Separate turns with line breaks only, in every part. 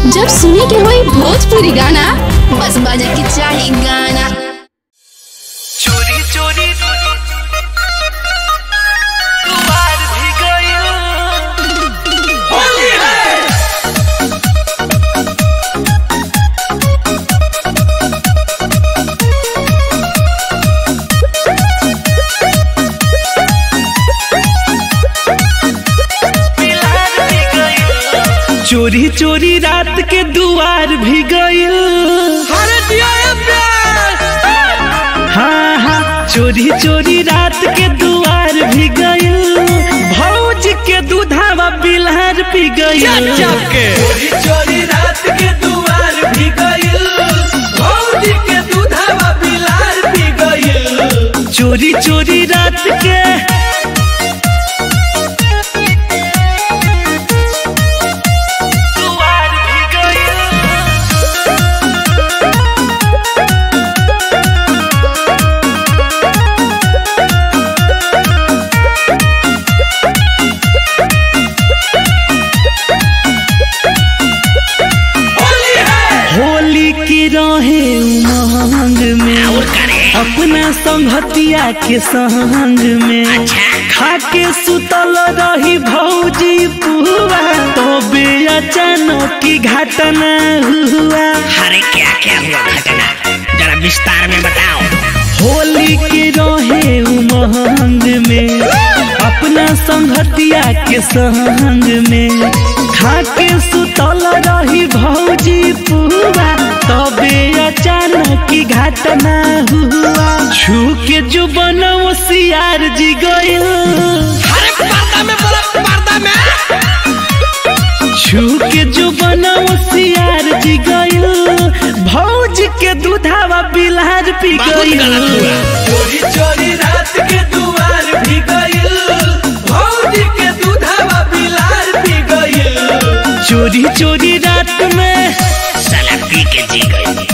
जब सुने के होई भोजपुरी गाना बस बजे के चाही गाना
चोरी चोरी दुआर भी गइल होली है मिलार भी गइल
चोरी चोरी रात के दुआर भी गइल
अरे दिया ये प्यार
हाँ हाँ चोरी चोरी रात के दुआर भी गइल भौज के दूधावा बिलहर पी गइल
चोरी चोरी रात के दुआर भी गइल भौजी के दूधवा बिलार भी गइल
चोरी चोरी रात के
दुआर भी गइल होली है
होली की रहे उमंग में अपना संगतिया के संग में खाके सुतल रही भौजी पुआ तबे अचानक की घटना हुआ
अरे क्या क्या हुआ घटना जरा विस्तार में बताओ
होली के रहे उमंग में अपना संगतिया के संग में खाके सुतल रही भौजी पुआ तबे अचानक की घटना हुआ छू के जो बनव सियार जी गइल
अरे पर्दा में बोला पर्दा में
छू के जो बनव सियार जी गइल भौज के दूधावा बिलहर पी
बहुत गलत
गइल
हुआ
चोरी चोरी रात के दुआर भी गइल भौजी के दूधवा बिलार भी गइल
चोरी चोरी रात में
साला पी के जी गई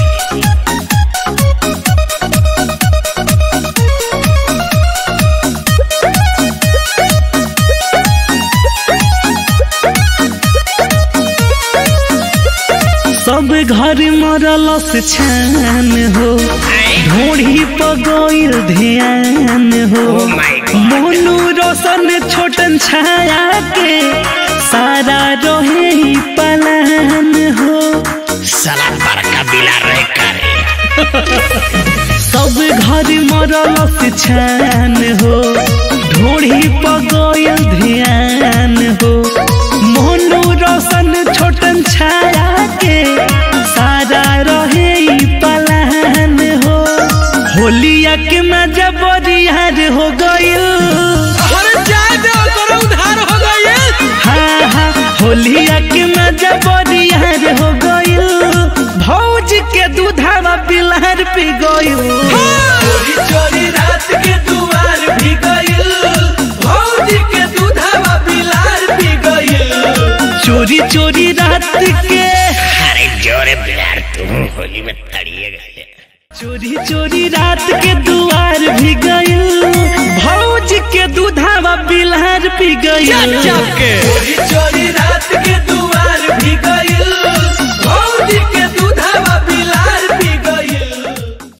सब घर मरल से छान हो ढोढ़ी पगोइल ध्यान हो
Oh my God.
मोनू रोशन छोटन छाया के सारा रहे ही पलान हो
साला बड़का बिला रहे करे
सब घर मरल से छान हो ढोढ़ी पगोइल ध्यान हो मोनू रोशन छोटन छाया के सारा रहे ही पलान हो होलिया के मजा बरियार हो गइल
अरे जाए दे करो उधार हो गइल
हाँ हाँ होलिया के मजा बरियार हो गइल भौज के दूधावा बिलहर पी गइल
चोरी चोरी रात के दुआर भी गइल भौजी के दूधवा बिलार भी गइल
चोरी चोरी रात के
अरे जोरे बिलार तुम होली में तड़िए गए
चोरी चोरी रात के दुआर भी गइल भौज के दूधावा बिलहर पी गइल
चोरी